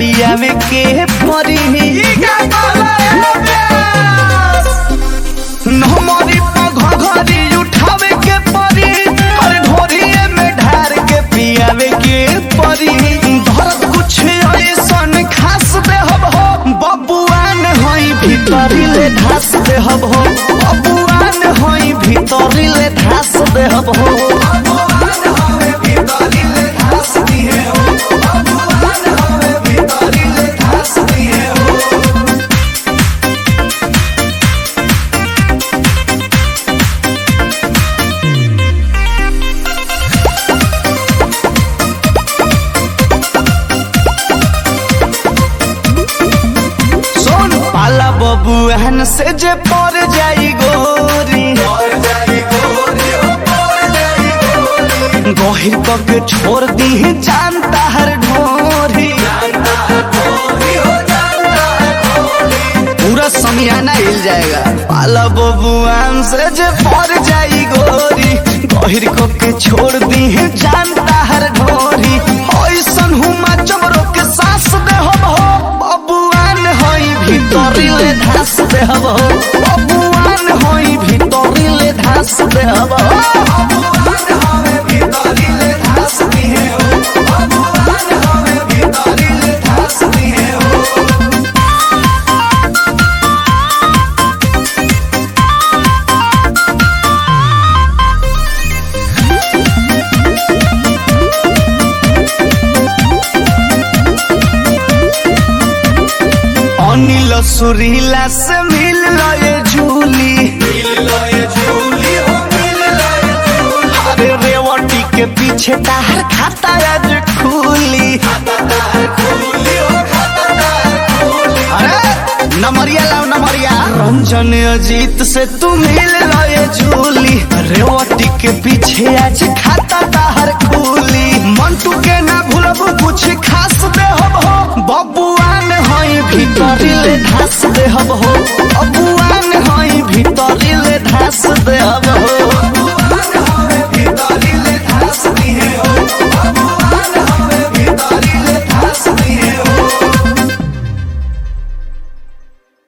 पियावे के परी नमरी घघरी उठावे के परी और ढोरिए में ढार के पियावे के परी धरत कुछ ऐसन खास देहब हो बबुआन होई भीतरी ले धास देहब हो बबुआन होई भीतरी ले धास देहब हो सोन पाला बबुआन से जे पर जाई गोरी गहिर कक छोड़ दी जानता हर ढोरी पूरा समियाना हिल जाएगा पाला बबुआन से जे पर जाई गोरी गहिर कक छोड़ दी जानता हर ढोरी ऐसन हुमा चमरो के सांस दे हम हो बबुआन होई भीतरी ले धास दे हम हो बबुआन होई भीतरी ले धास दे हम हो अनिल सुरीला से मिल लए झूली अरे रेवटी के पीछे ताहर खाता आज खुली अरे नमरिया लाओ नमरिया रंजन अजीत से तू मिल लए झूली रेवटी के पीछे आज खाता ताहर खुली मंटू के ना भूलबू कुछ खास दे हो बबुआन होई भीतरी ले धास दे हो बबुआन होई भीतर